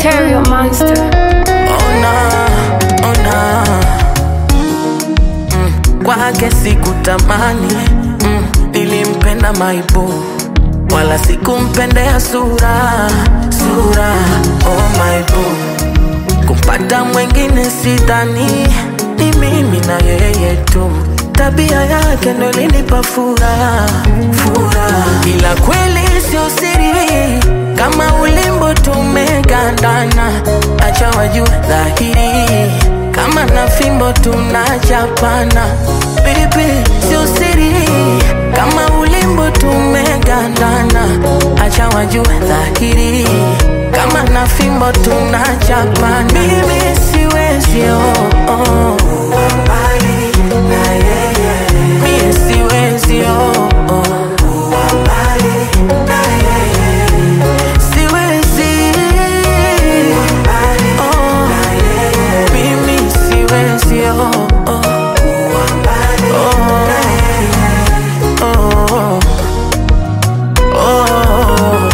Stereo Monster. Ona, ona mm, kwake sikutamani mm, nilimpenda maibu wala sikumpendea sura sura oh maibu kumpata mwengine sidhani ni mimi na yeye tu tabia yake ndo linipa furaha furaha ila kweli sio siri kama ulimbo tumegandana acha wajue dhahiri kama na fimbo tunachapana bibi sio siri kama ulimbo tumegandana acha wajue dhahiri kama na fimbo tunachapana mimi siwezi oh, oh. Mimi siwezi oh, oh. Siwezi oh. Mimi siwezi oh, oh. Oh. Oh. Oh.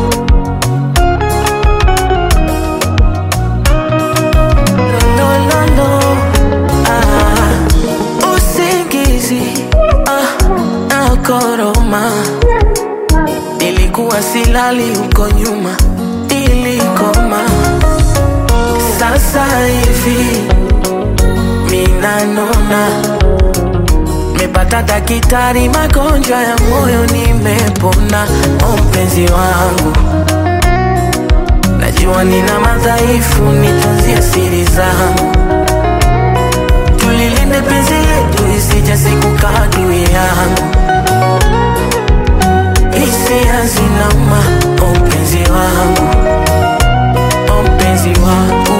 No, no, no. Ah, usingizi ah, nakoroma nilikuwa silali huko nyuma ilikoma sasa hivi minanona mepata dakitari magonjwa ya moyo nimepona o mpenzi wangu najua nina madhaifu nitunzie siri zangu tulilinde penzi letu isije siku kadui yangu hisia zinauma o mpenzi wangu o mpenzi wangu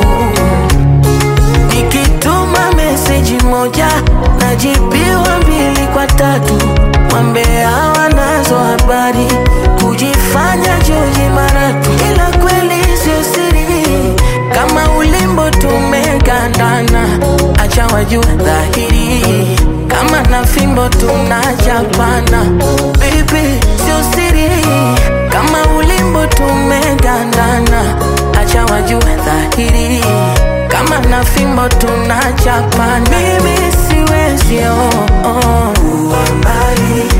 nikituma meseji moja najibiwa mbili kwa tatu wambea wanazo habari kujifanya joji maratu ila kweli sio siri kama ulimbo tumegandana acha wajue dhahiri kama na fimbo tunachapana bibi sio siri kama ulimbo tumegandana acha wajue dhahiri kama na fimbo tunachapana mimi siwezi oh, oh.